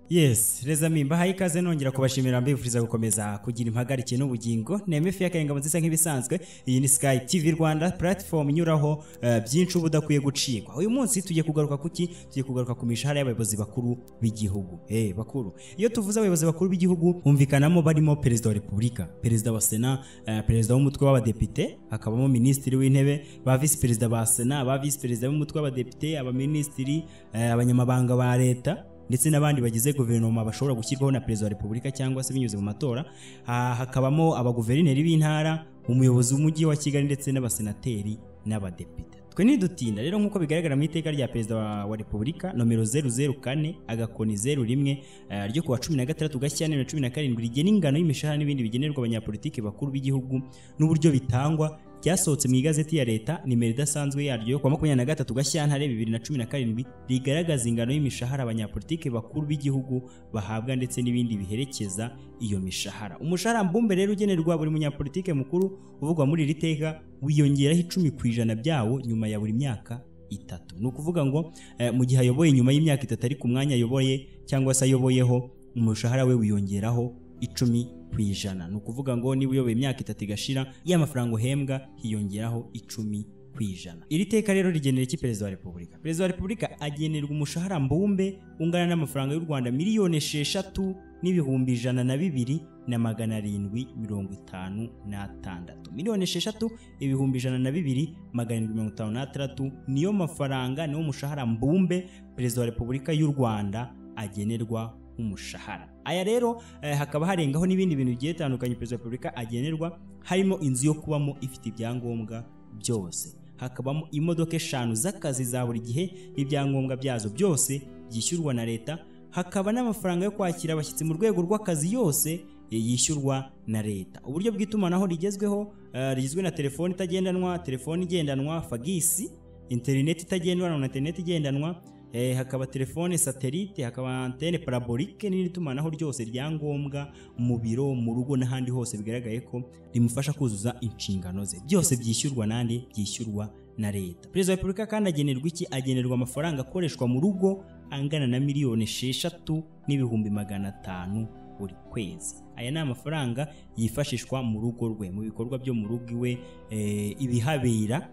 yes reza mimba haye ikaze nongera kubashimira mbifuriza gukomeza kugira impagarike n'ubugingo neme fi y'akayingabo nziza nk'ibisanzwe iyi ni sky tv rwanda platform inyuraho eh, byinshi uba udakwiye gucikwa uyu munsi tugiye kugaruka kuki tugiye kugaruka ku mishahara y'abayobozi bakuru b'igihugu eh bakuru iyo tuvuze abayobozi bakuru b'igihugu humvikanamo barimo perezida wa repubulika perezida wa sena eh, perezida w'umutwe w'abadepite hakabamo minisitiri w'intebe ba visi perezida ba sena ba visi perezida b'umutwe w'abadepite abaminisitiri eh, abanyamabanga ba leta ndetse n'abandi bagize guverinoma bashobora gushyirwaho na perezida wa repubulika cyangwa se binyuze mu matora Ha- hakabamo abaguverineri b'intara umuyobozi w'umujyi wa kigali ndetse n'abasenateri n'abadepite twe ntidutinda rero nk'uko bigaragara mu iteka rya perezida wa- wa repubulika nomero 004 agakoni 01 eh, ryo kuwa 16 gashyantare na 17 rigena ingano y'imishahara n'ibindi bigenerwa abanyapolitiki bakuru b'igihugu n'uburyo bitangwa ryasohotse mu igazeti ya leta nimero idasanzwe yaryo yo kuwa makumyabiri na gatatu gashyantare bibiri na cumi na karindwi rigaragaza ingano y'imishahara abanyapolitiki bakuru b'igihugu bahabwa ndetse n'ibindi biherekeza iyo mishahara umushahara mbumbe rero ugenerwa buri munyapolitike mukuru uvugwa muri iri teka wiyongeraho icumi ku ijana byawo nyuma ya buri myaka itatu ni ukuvuga ngo eh, mu gihe ayoboye nyuma y'imyaka itatu ari ku mwanya ayoboye cyangwa se ayoboyeho umushahara we wiyongeraho icumi ku ijana ni ukuvuga ngo niba uyoboye imyaka itatu igashira ya mafaranga uhembwa hiyongeraho icumi ku ijana iri teka rero rigenera iki perezida wa repubulika perezida wa repubulika agenerwa umushahara mbumbe ungana n'amafaranga y'u rwanda miliyoni esheshatu n'ibihumbi ijana na bibiri na magana arindwi mirongo itanu n'atandatu miliyoni esheshatu ibihumbi ijana na bibiri magana arindwi mirongo itanu n'atandatu niyo mafaranga niwo mushahara mbumbe perezida wa repubulika y'u rwanda agenerwa umushahara aya rero eh, hakaba harengaho n'ibindi bintu bigiye bitandukanye perezida wa repubulika agenerwa harimo inzu yo kubamo ifite ibyangombwa byose hakabamo imodoka eshanu z'akazi za buri gihe n'ibyangombwa byazo byose byishyurwa na leta hakaba n'amafaranga yo kwakira abashyitsi mu rwego rw'akazi yose eh, yishyurwa na leta uburyo bw'itumanaho rigezweho eh, rigizwe na telefoni itagendanwa telefoni igendanwa fagisi interineti itagendanwa na interineti igendanwa eh, hakaba telefone satelite hakaba antene parabolike n'irindi tumanaho ryose rya ngombwa mu biro mu rugo n'ahandi hose bigaragaye ko rimufasha kuzuza inshingano ze byose byishyurwa nandi byishyurwa na leta perezida wa repubulika kandi agenerwa iki agenerwa amafaranga akoreshwa mu rugo angana na miliyoni esheshatu n'ibihumbi magana atanu buri kwezi aya ni amafaranga yifashishwa mu rugo rwe mu bikorwa byo mu rugo iwe eh, ibihabera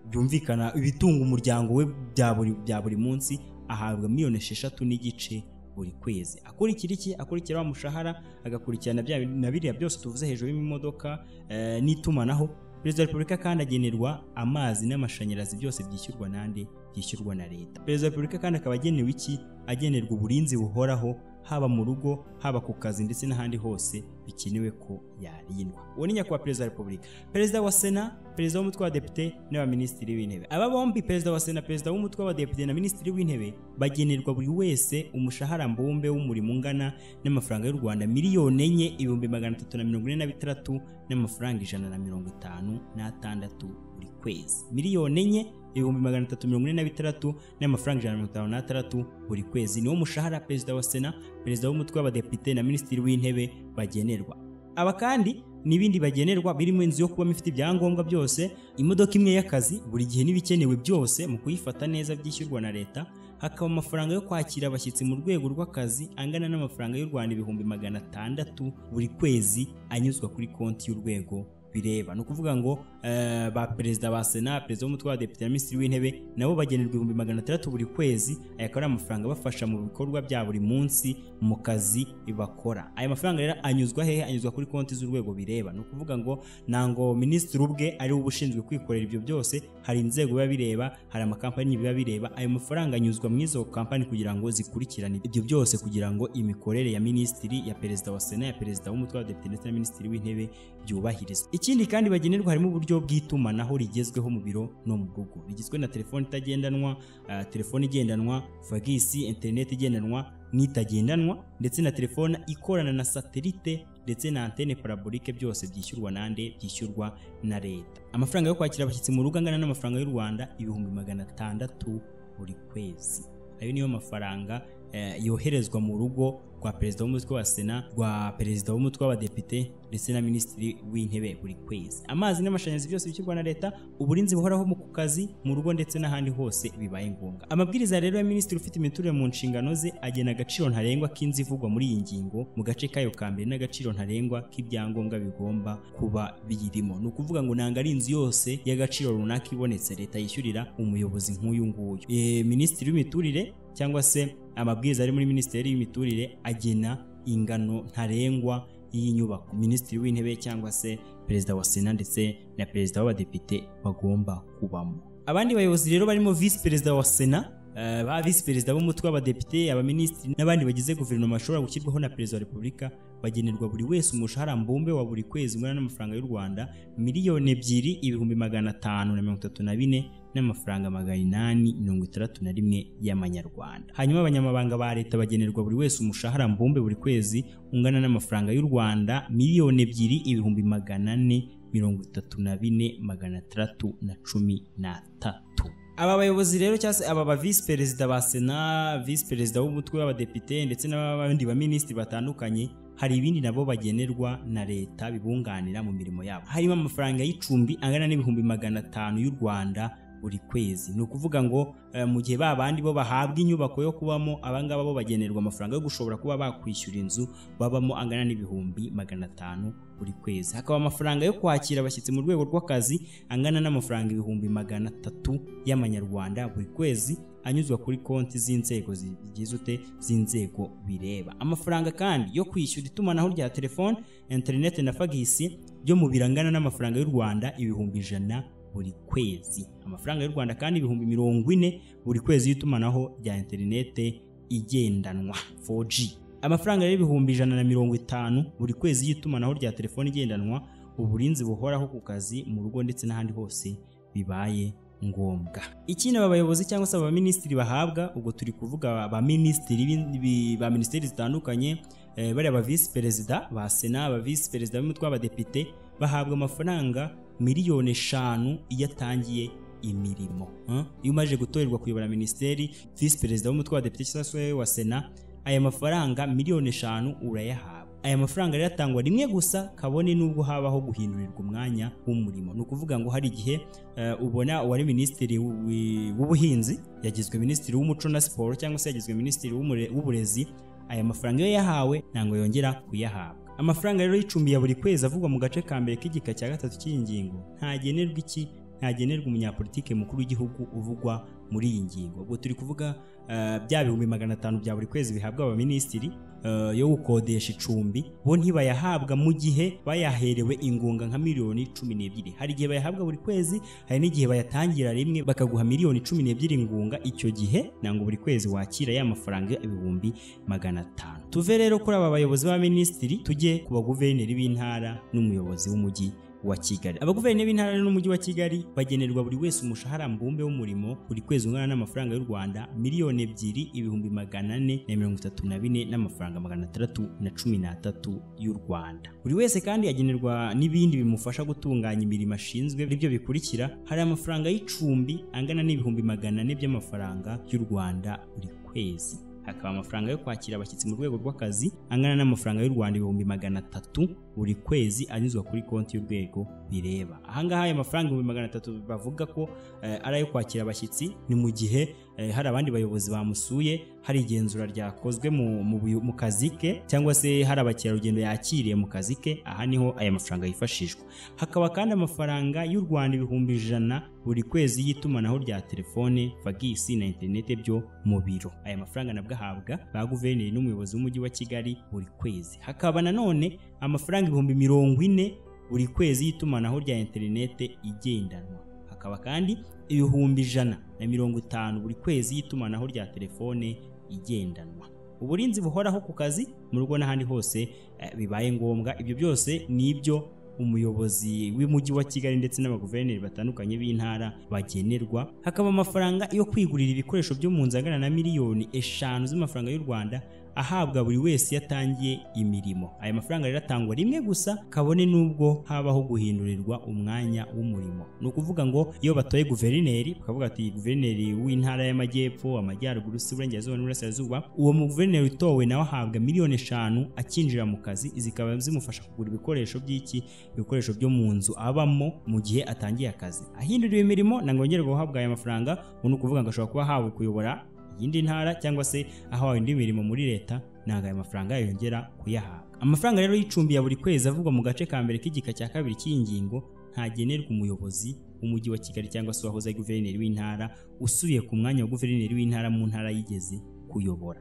byumvikana ibitunga umuryango we bya buri bya buri munsi ahabwa miliyoni esheshatu n'igice buri kwezi akurikira iki akurikira wa mushahara agakurikirana bya bindi- na biriya byose tuvuze hejuru y'imodoka eh, n'itumanaho perezida wa repubulika kandi agenerwa amazi n'amashanyarazi byose byishyurwa nande byishyurwa na leta perezida wa repubulika kandi akaba agenewe iki agenerwa uburinzi buhoraho haba mu rugo haba ku kazi ndetse n'ahandi hose bikenewe ko yarindwa uwo ni nyakubahwa perezida wa repubulika perezida wa sena perezida w'umutwe w'abadepite n'abaminisitiri w'intebe aba bombi perezida wa sena perezida w'umutwe w'abadepite na minisitiri w'intebe bagenerwa buri wese umushahara mbumbe w'umurimo ungana n'amafaranga y'u rwanda miliyoni enye ibihumbi magana atatu na mirongo ine na bitandatu n'amafaranga ijana na mirongo itanu n'atandatu buri kwezi miliyoni enye ibihumbi magana atatu mirongo ine na bitandatu n'amafaranga ijana na mirongo itanu n'atandatu buri kwezi niwo mushahara perezida wa sena perezida w'umutwe w'abadepite na minisitiri w'intebe bagenerwa aba kandi n'ibindi bagenerwa birimo inzu yo kubamo ifite ibyangombwa byose imodoka imwe y'akazi buri gihe n'ibikenewe byose mu kuyifata neza byishyurwa na leta hakaba amafaranga yo kwakira abashyitsi mu rwego rw'akazi angana n'amafaranga y'u rwanda ibihumbi magana atandatu buri kwezi anyuzwa kuri konti y'urwego bireba ni ukuvuga ngo eh, ba perezida ba sena perezida w'umutwe w'abadepite na minisitiri w'intebe nabo bagenerwa ibihumbi magana atandatu buri kwezi aya akaba ari amafaranga abafasha mu bikorwa bya buri munsi mu kazi bakora aya mafaranga rero anyuzwa hehe anyuzwa kuri konti z'urwego bireba ni ukuvuga ngo ntango minisitiri ubwe ari we uba ushinzwe kwikorera ibyo byose hari inzego biba bireba hari amakampani biba bireba ayo mafaranga anyuzwa mu izo kampani kugira ngo zikurikirane ibyo byose kugira ngo imikorere ya minisitiri ya perezida wa sena ya perezida w'umutwe w'abadepite ndetse na minisitiri w'intebe byubahirizwa ikindi kandi bagenerwa harimo uburyo bw'itumanaho rigezweho mu biro no mu rugo rigizwe na telefoni itagendanwa eh, telefoni igendanwa fagisi interineti igendanwa n'itagendanwa ndetse na telefone ikorana na satelite ndetse na antene parabolike byose byishyurwa nande byishyurwa na leta amafaranga yo kwakira abashyitsi mu rugo angana n'amafaranga y'u rwanda ibihumbi magana atandatu buri kwezi ayo niyo mafaranga eh, yoherezwa mu rugo rwa perezida w'umutwe wa sena rwa perezida w'umutwe w'abadepite ndetse na minisitiri w'intebe buri kwezi amazi n'amashanyarazi byose bishyirwa na leta uburinzi buhoraho mu ku kazi mu rugo ndetse n'ahandi hose bibaye ngombwa amabwiriza rero ya minisitiri ufite imiturire mu nshingano ze agena agaciro ntarengwa k'inzu ivugwa muri iyi ngingo mu gace kayo ka mbere n'agaciro ntarengwa k'ibyangombwa bigomba kuba biyirimo ni ukuvuga ngo ntabwo ari inzu yose y'agaciro runaka ibonetse leta yishyurira umuyobozi nk'uyu nguyu Eh, minisitiri w'imiturire cyangwa se amabwiriza ari muri minisiteri y'imiturire agena ingano ntarengwa y'inyubako minisitiri w'intebe cyangwa se perezida wa sena ndetse na perezida w'abadepite bagomba kubamo abandi bayobozi rero barimo visi perezida wa sena eh, ba visi perezida b'umutwe w'abadepite abaminisitiri n'abandi bagize guverinoma bashobora gushyirwaho na perezida wa repubulika bagenerwa buri wese umushahara mbumbe wa buri kwezi ungana n'amafaranga y'u rwanda miliyoni ebyiri ibihumbi magana atanu na mirongo itatu na bine n'amafaranga magana inani mirongo itandatu na rimwe y'amanyarwanda hanyuma abanyamabanga ba leta bagenerwa buri wese umushahara mbumbe buri kwezi ungana n'amafaranga y'u rwanda miliyoni ebyiri ibihumbi magana ane mirongo itatu na bine magana atandatu na cumi n'atatu aba bayobozi rero cyangwa se aba ba visi perezida ba sena visi perezida w'umutwe w'abadepite ndetse n'abandi baminisitiri batandukanye hari ibindi nabo bagenerwa na leta bibunganira mu mirimo yabo harimo amafaranga y'icumbi angana n'ibihumbi magana atanu y'u rwanda buri kwezi ni ukuvuga ngo eh, mu gihe ba bandi bo bahabwa inyubako yo kubamo abangaba bo bagenerwa amafaranga yo gushobora kuba bakwishyura inzu babamo angana n'ibihumbi magana atanu buri kwezi hakaba amafaranga yo kwakira abashyitsi mu rwego rw'akazi angana n'amafaranga ibihumbi magana atatu y'amanyarwanda buri kwezi anyuzwa kuri konti z'inzego zigize ute z'inzego bireba amafaranga kandi yo kwishyura itumanaho rya telefone interineti na fagisi byo mu birangana n'amafaranga y'u rwanda ibihumbi ijana buri kwezi amafaranga y'u rwanda kandi ibihumbi mirongo ine buri kwezi y'itumanaho rya interinete igendanwa 4G amafaranga y'ibihumbi ijana na mirongo itanu buri kwezi y'itumanaho rya telefoni igendanwa uburinzi buhoraho ku kazi mu rugo ndetse n'ahandi hose bibaye ngombwa ikindi aba bayobozi cyangwa se aba baminisitiri bahabwa ubwo turi kuvuga abaminisitiri ba minisiteri zitandukanye eh, bariya ba visi perezida ba sena ba visi perezida b'umutwe w'abadepite bahabwa amafaranga miliyoni eshanu iyo atangiye imirimo Eh? iyo umaze gutorerwa kuyobora minisiteri visi perezida w'umutwe wa depite cyangwa se wa sena aya mafaranga miliyoni eshanu urayahabwa aya mafaranga rero atangwa rimwe gusa kabone n'ubwo habaho guhindurirwa umwanya w'umurimo ni ukuvuga ngo hari igihe eh, ubona uwari minisitiri w'ubu- w'ubuhinzi yagizwe minisitiri w'umuco na siporo cyangwa se yagizwe minisitiri w'umure- w'uburezi aya mafaranga iyo yahawe ntabwo yongera kuyahabwa amafaranga rero y'icumbi ya buri kwezi avugwa mu gace ka mbere k'igika cya gatatu cy'iyi ngingo ntagenerwa iki ntagenerwa umunyapolitike mukuru w'igihugu uvugwa muri iyi ngingo ubwo turi kuvuga eh, bya bihumbi magana atanu bya buri kwezi bihabwa abaminisitiri eh, yo gukodesha icumbi bo ntibayahabwa mu gihe bayaherewe ingunga nka miliyoni cumi n'ebyiri hari igihe bayahabwa buri kwezi hari n'igihe bayatangira rimwe bakaguha miliyoni cumi n'ebyiri ingunga icyo gihe ntabwo buri kwezi wakira ya mafaranga ibihumbi magana atanu tuve rero kuri aba bayobozi b'abaminisitiri tujye ku baguverineri b'intara n'umuyobozi w'umujyi wa Kigali abaguverineri b'intara n'umujyi wa Kigali bagenerwa buri wese umushahara mbumbe w'umurimo buri kwezi ungana n'amafaranga y'u Rwanda miliyoni ebyiri ibihumbi magana ane na mirongo itatu na bine n'amafaranga magana atandatu na cumi n'atatu y'u Rwanda buri wese kandi agenerwa n'ibindi bimufasha gutunganya imirimo ashinzwe aribyo bikurikira hari amafaranga y'icumbi angana n'ibihumbi magana ane by'amafaranga y'u Rwanda buri kwezi hakaba amafaranga yo kwakira abashyitsi mu rwego rw'akazi angana n'amafaranga y'u Rwanda ibihumbi magana atatu buri kwezi anyuzwa kuri konti y'urwego bireba ahangaha ayo mafaranga ibihumbi magana atatu bavuga ko eh, ari ayo kwakira abashyitsi ni mu gihe eh, hari abandi bayobozi bamusuye hari igenzura ryakozwe mu, mu, buyo- mu kazi ke cyangwa se hari abakerarugendo yakiriye mu kazi ke aha niho aya mafaranga yifashishwa hakaba kandi amafaranga y'u Rwanda ibihumbi ijana buri kwezi y'itumanaho rya telefone fagisi na interinete byo mu biro aya mafaranga nabwo ahabwa ba guverineri n'umuyobozi w'umujyi wa Kigali buri kwezi hakaba nanone amafaranga ibihumbi mirongo ine buri kwezi y'itumanaho rya interinete igendanwa hakaba kandi ibihumbi ijana na mirongo itanu buri kwezi y'itumanaho rya telefone igendanwa uburinzi buhoraho ku kazi mu rugo n'ahandi hose eh, bibaye ngombwa ibyo byose ni ibyo umuyobozi w'umujyi wa Kigali ndetse n'abaguverineri batandukanye b'intara bagenerwa hakaba amafaranga yo kwigurira ibikoresho byo mu nzu angana na miliyoni eshanu z'amafaranga y'u Rwanda ahabwa buri wese yatangiye imirimo aya mafaranga rero atangwa rimwe gusa kabone n'ubwo habaho guhindurirwa umwanya w'umurimo ni ukuvuga ngo iyo batoye guverineri bakavuga ati guverineri w'intara y'amajyepfo amajyaruguru se uburengerazuba n'uburasirazuba uwo muguverineri utowe nawe ahabwa miliyoni eshanu akinjira mu kazi zikaba zimufasha kugura ibikoresho by'iki ibikoresho byo mu nzu abamo mu gihe atangiye akazi ahinduriwe imirimo ntabwo yongera guhabwa aya mafaranga ubu ni ukuvuga ngo ashobora kuba ahawe kuyobora iyindi ntara cyangwa se ahawe indi mirimo muri leta ntabwo aya mafaranga yongera kuyahabwa amafaranga rero y'icumbi ya buri kwezi avugwa mu gace ka mbere k'igika cya kabiri cy'iyi ngingo ntagenerwa umuyobozi w'umujyi wa kigali cyangwa se uwahoze ari guverineri w'intara usubiye ku mwanya wa guverineri w'intara mu ntara yigeze kuyobora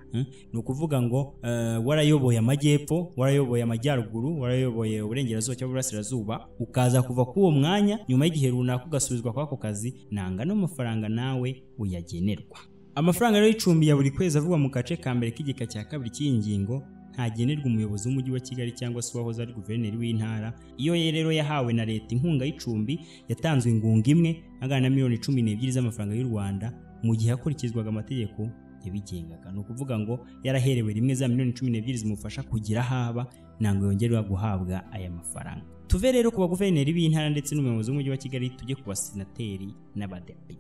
ni ukuvuga ngo warayoboye amajyepfo warayoboye amajyaruguru warayoboye uburengerazuba cyangwa uburasirazuba ukaza kuva kuri uwo mwanya nyuma y'igihe runaka ugasubizwa kwa ako kazi nanga n'amafaranga nawe uyagenerwa amafaranga rero y'icumbi ya buri kwezi avugwa mu gace ka mbere k'igika cya kabiri cy'iyi ngingo ntagenerwa umuyobozi w'umujyi wa kigali cyangwa se uwahoze ari guverineri w'intara iyo rero yahawe na leta inkunga y'icumbi yatanzwe ingunga imwe angana na miliyoni cumi n'ebyiri z'amafaranga y'u rwanda mu gihe hakurikizwaga amategeko yabigengaga ni ukuvuga ngo yaraherewe rimwe za miliyoni cumi n'ebyiri zimufasha kugira aho aba ntabwo yongerwa guhabwa aya mafaranga tuve rero ku baguverineri b'intara ndetse n'umuyobozi w'umujyi wa kigali tujye ku basenateri n'abadepite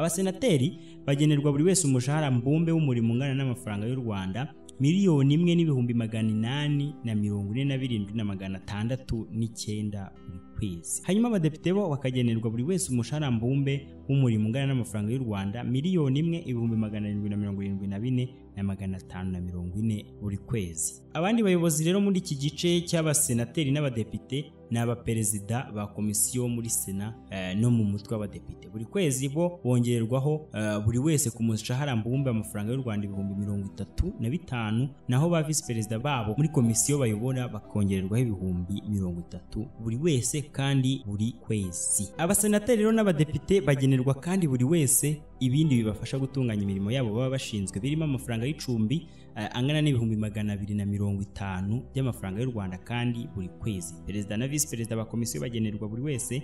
abasenateri bagenerwa buri wese umushahara mbumbe w'umurimo ungana n'amafaranga y'u rwanda miliyoni imwe n'ibihumbi magana inani na mirongo ine na birindwi na magana atandatu n'icyenda buri kwezi hanyuma abadepite bo bakagenerwa buri wese umushahara mbumbe w'umurimo ungana n'amafaranga y'u rwanda miliyoni imwe ibihumbi magana arindwi na mirongo irindwi na bine na magana atanu na mirongo ine buri kwezi abandi bayobozi rero muri iki gice cy'abasenateri n'abadepite ni abaperezida ba komisiyo muri sena no mu mutwe w'abadepite buri kwezi bo bongererwaho buri wese ku mushahara mbumbe amafaranga y'u rwanda ibihumbi mirongo itatu na bitanu naho ba visi perezida babo muri komisiyo bayobora bakongererwaho ibihumbi mirongo itatu buri wese kandi buri kwezi abasenateri rero n'abadepite bagenerwa kandi buri wese ibindi bibafasha gutunganya imirimo yabo baba bashinzwe birimo amafaranga y'icumbi angana n'ibihumbi magana abiri na mirongo itanu by'amafaranga y'u rwanda kandi buri kwezi perezida na visi perezida ba komisiyo bagenerwa buri wese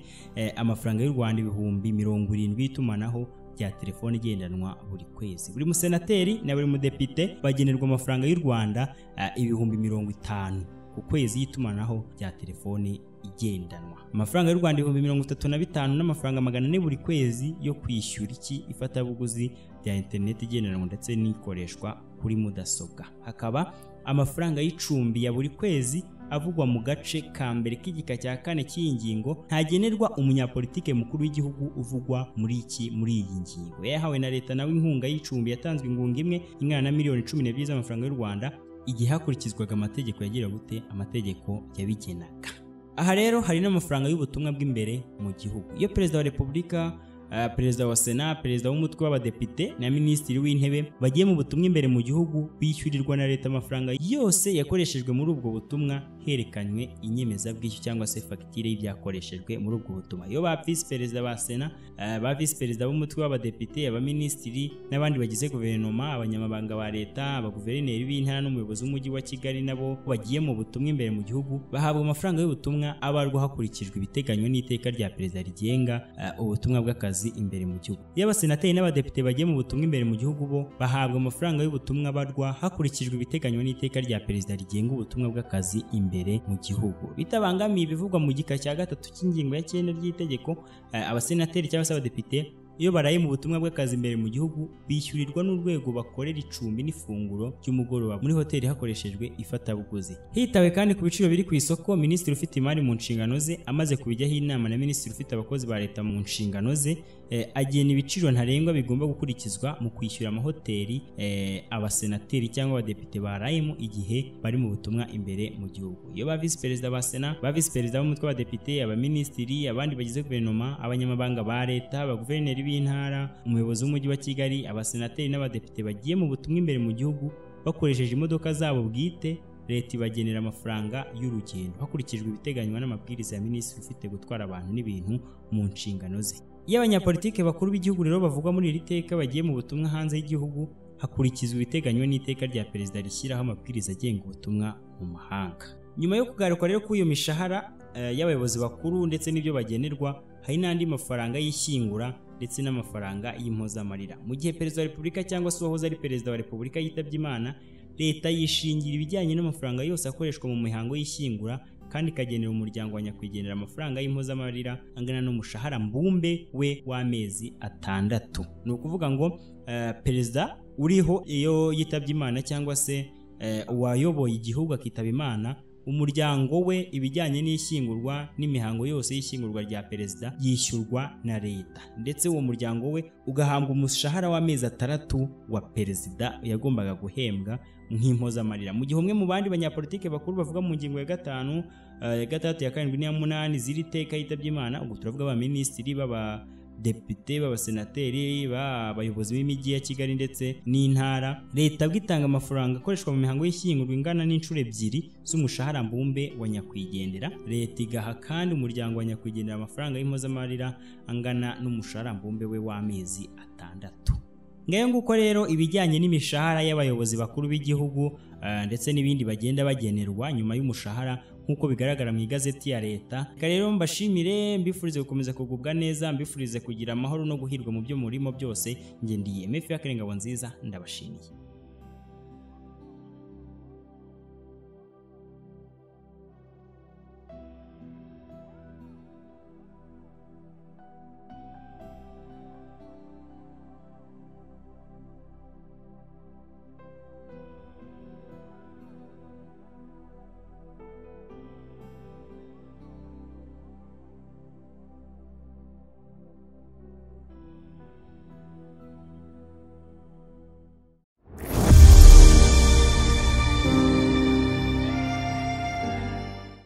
amafaranga y'u rwanda ibihumbi mirongo irindwi y'itumanaho bya telefone igendanwa buri kwezi buri musenateri na buri mudepite bagenerwa amafaranga y'u rwanda ibihumbi mirongo itanu ku kwezi y'itumanaho rya telefone igendanwa amafaranga y'u rwanda ibihumbi mirongo itatu na bitanu n'amafaranga magana ane buri kwezi yo kwishyura iki ifatabuguzi rya interineti igendanwa ndetse n'ikoreshwa kuri mudasobwa hakaba amafaranga y'icumbi ya buri kwezi avugwa mu gace ka mbere k'igika cya kane cy'iyi ngingo ntagenerwa umunyapolitike mukuru w'igihugu uvugwa muri iki muri iyi ngingo yahawe na leta nawe inkunga y'icumbi yatanzwe ingunga imwe ingana na miliyoni cumi n'ebyiri z'amafaranga y'u rwanda igihe hakurikizwaga amategeko yagira gute amategeko yabigenaga aha rero hari n'amafaranga y'ubutumwa bw'imbere mu gihugu iyo perezida wa repubulika perezida wa sena perezida w'umutwe w'abadepite na minisitiri w'intebe bagiye mu butumwa imbere mu gihugu bishyurirwa na leta amafaranga yose yakoreshejwe muri ubwo butumwa herekanywe inyemezabwishyu cyangwa se fagitire y'ibyakoreshejwe muri ubwo butumwa iyo ba visi perezida ba sena ba visi perezida b'umutwe w'abadepite abaminisitiri n'abandi bagize guverinoma abanyamabanga ba leta abaguverineri b'intara n'umuyobozi w'umujyi wa kigali nabo bagiye mu butumwa imbere mu gihugu bahabwa amafaranga y'ubutumwa abarwa hakurikijwe ibiteganywa n'iteka rya perezida rigenga ubutumwa bw'akazi imbere mu gihugu iyo abasenateri n'abadepite bagiye mu butumwa imbere mu gihugu bo bahabwa amafaranga y'ubutumwa barwa hakurikijwe ibiteganywa n'iteka rya perezida rigenga ubutumwa bw'akazi imbere mu gihugu bitabangamiye ibivugwa mu gika cya gatatu cy'ingingo ya cyenda ry'itegeko abasenateri cyangwa se abadepite iyo baraye mu butumwa bw'akazi imbere mu gihugu bishyurirwa n'urwego bakorera icumbi n'ifunguro ry'umugoroba muri hoteli hakoreshejwe ifatabuguzi hitawe kandi ku biciro biri ku isoko minisitiri ufite imari mu nshingano ze amaze kubijyaho inama na minisitiri ufite abakozi ba leta mu nshingano ze agena ibiciro ntarengwa bigomba gukurikizwa mu kwishyura amahoteli abasenateri cyangwa abadepite barayemo igihe bari mu butumwa imbere mu gihugu iyo ba visi perezida ba sena ba visi perezida b'umutwe w'abadepite abaminisitiri abandi bagize guverinoma abanyamabanga ba leta abaguverineri b'intara umuyobozi w'umujyi wa kigali abasenateri n'abadepite bagiye mu butumwa imbere mu gihugu bakoresheje imodoka zabo bwite leta ibagenera amafaranga y'urugendo hakurikijwe ibiteganywa n'amabwiriza ya minisitiri ufite gutwara abantu n'ibintu mu nshingano ze iyo abanyapolitike bakuru b'igihugu rero bavugwa muri iri teka bagiye mu butumwa hanze y'igihugu hakurikizwa ibiteganywa n'iteka rya perezida rishyiraho amabwiriza agenga ubutumwa mu mahanga nyuma yo kugaruka rero kuri iyo mishahara y'abayobozi bakuru ndetse n'ibyo bagenerwa hari n'andi mafaranga y'ishyingura ndetse n'amafaranga y'impozamarira mu gihe perezida wa repubulika cyangwa se uwahoze ari perezida wa repubulika yitabye imana leta yishingira ibijyanye n'amafaranga yose akoreshwa mu mihango y'ishyingura kandi ikagenera umuryango wa nyakwigendera amafaranga y'impozamarira angana n'umushahara mbumbe we w'amezi atandatu ni ukuvuga ngo eh, perezida uriho iyo yitabye imana cyangwa se eh, uwayoboye igihugu akitaba imana umuryango we ibijyanye n'ishyingurwa n'imihango yose y'ishyingurwa rya perezida yishyurwa na leta ndetse uwo muryango we ugahabwa umushahara w'amezi atandatu wa perezida yagombaga guhembwa nk'impozamarira mu gihe umwe mu bandi banyapolitike bakuru bavuga mu ngingo ya gatanu eh, ya gatandatu ya karindwi n'iya munani ziri iteka yitabye imana ubwo turavuga abaminisitiri b'aba depite b'abasenateri b'abayobozi b'imijyi ya kigali ndetse n'intara leta bwo itanga amafaranga akoreshwa mu mihango y'ishyingurwa ingana n'inshuro ebyiri z'umushahara mbumbe wa nyakwigendera leta igaha kandi umuryango wa nyakwigendera amafaranga y'impozamarira angana n'umushahara mbumbe we w'amezi atandatu ngayo nguko rero ibijyanye n'imishahara y'abayobozi bakuru b'igihugu eh, ndetse n'ibindi bagenda bagenerwa nyuma y'umushahara nk'uko bigaragara mu igazeti ya leta reka rero mbashimire mbifurize gukomeza kugubwa neza mbifurize kugira amahoro no guhirwa mu byo murimo byose ngendiyeme fiakire ngabo nziza ndabashimiye